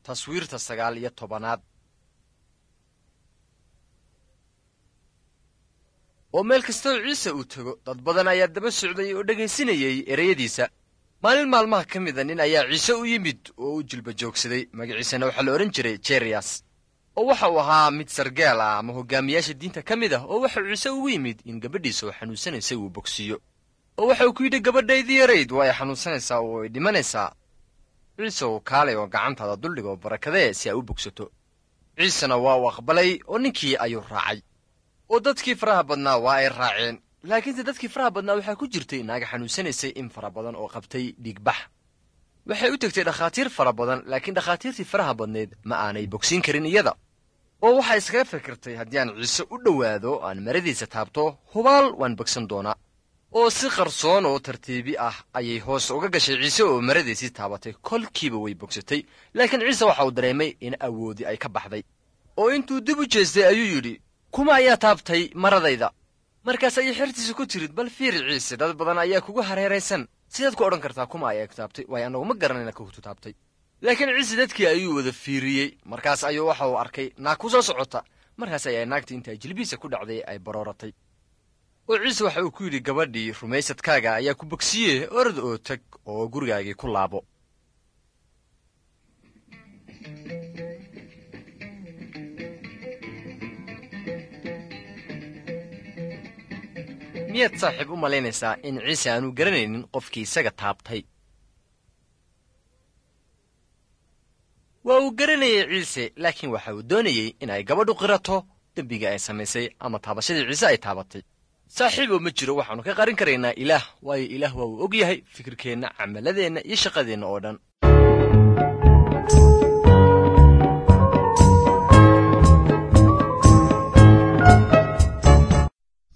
taswiirta sagaal iyo tobanaad oo meel kastoo ciise uu tego dad badan ayaa daba socday oo dhegaysinayay ereyadiisa maalin maalmaha ka mida nin ayaa ciise u yimid oo u jilba joogsaday magaciisana waxaa la odhan jiray jeriyas oo waxa uu ahaa mid sargaal ah ama hogaamiyaasha diinta ka mid ah oo waxauu ciise ugu yimid in gabadhiisa oo xanuunsanaysay uu bogsiiyo oo waxa uu ku yidhi gabadhaydii yarayd waa ay xanuunsanaysaa oo ay dhimanaysaa ciise uu kaalay oo gacantaada duldhiga oo barakadee si ay u bogsato ciisena waa uu aqbalay oo ninkii ayuu raacay oo dadkii faraha badnaa waa ay raaceen laakiinse dadkii faraha badnaa waxaa ku jirtay naaga xanuunsanaysay in fara badan oo qabtay dhiigbax waxay u tegtay dhakhaatiir fara badan laakiin dhakhaatiirtii faraha badneed ma aanay bogsiin karin iyada oo waxay iskaga fikirtay haddii aan ciise u dhowaado aan maradiisa taabto hubaal waan bogsan doonaa oo si qarsoon oo tartiibi ah ayay hoos uga gashay ciise oo maradiisii taabatay kolkiiba way bogsatay laakiin ciise waxa uu dareemay in awoodi ay ka baxday oo intuu dib u jeestay ayuu yidhi kuma ayaa taabtay maradayda markaas ayay xertiisa ku tirid bal fiiri ciise dad badan ayaa kugu hareeraysan sidaad ku odhan kartaa kuma ayaa ku taabtay waayo annagu ma garanayna kutu taabtay laakiin ciise dadkii ayuu wada fiiriyey markaas ayuu waxa uu arkay naag ku soo socota markaas ayaa naagtii intaa jilbihiisa ku dhacday ay barooratay oo ciise waxa uu ku yidhi gabadhii rumaysadkaaga ayaa ku bogsiye orod oo tag oo gurigaagii ku laabo miyaad saaxiib u malaynaysaa in ciise aanu garanaynin qofkii isaga taabtay waa uu garanayay ciise laakiin waxa uu doonayey in ay gabadhu qirato dembigii ay samaysay ama taabashadii ciise ay taabatay saaxiib oo ma jiro waxaannu ka qarin karaynaa ilaah waayo ilaah waa uu og yahay fikirkeenna camaladeenna iyo shaqadeenna oo dhan